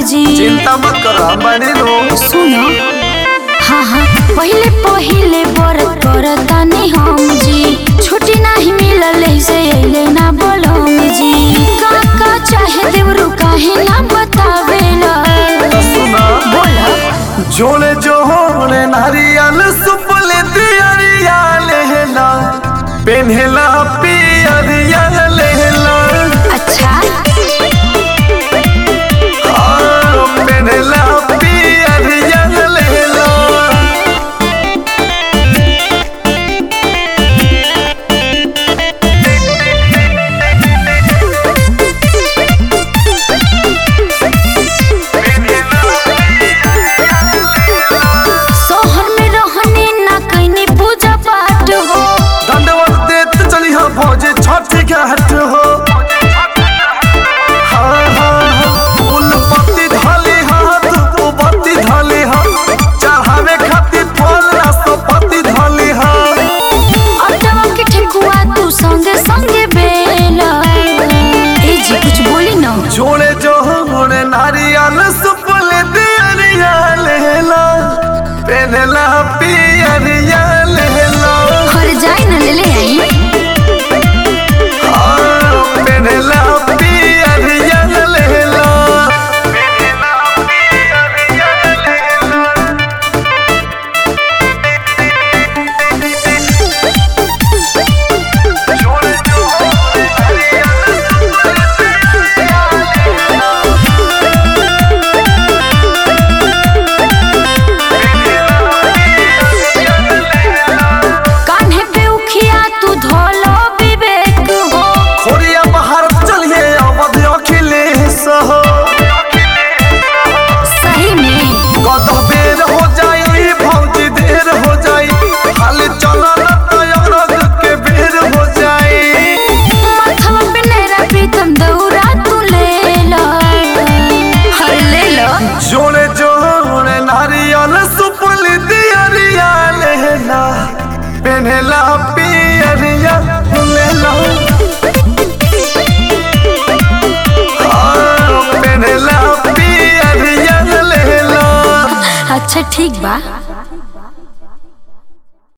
जी चिंता मत करो हम बने लो सुनो हाँ हाँ पहले पहले बरत करतानी हम जी छुट्टी नहीं मिलल से अइले ना बोलम जी का का चाहे देवरू काहे ना बतावेला सुना बोला जोड़े जोड़े नारियल सुपले दियरिया लेला पेन्हेला पियरिया लेला अच्छा हाँ, पेन्हेला पियरिया लेला शहर में रहने ना कहीं पूजा पाठ हो दंडवत देत चली हो भोजे छठ घाट हो हाँ हाँ हाँ फूल पत्ती धली हाथ बत्ती धली हा चढ़ावे खातिर फल राष्ट्रपति धली हा अटवा के ठेकुआ तू संगे संगे बेला ए जी कुछ बोली ना जोड़े जोड़े नारियल सुपल दियरिया लेला पेनला पियरिया लेला हर जाए ना ले ले आई हाँ, पेनला पियरिया लेला कान्हे पे उखिया तू धोलो विवेक हो खोरिया बाहर चलिए अवध अखिलेश हो सही में कदह बेर हो जाई भौजी देर हो जाई खाली चलो न तयरग के बेर हो जाई माथवा पे नेरा प्रीतम दौरा तू ले लो हर ले लो जोड़े जोड़े नारियल सुपल दियरिया लेला पेनला पियरिया लेला हाँ, पेनला पियरिया लेला अच्छा ठीक बा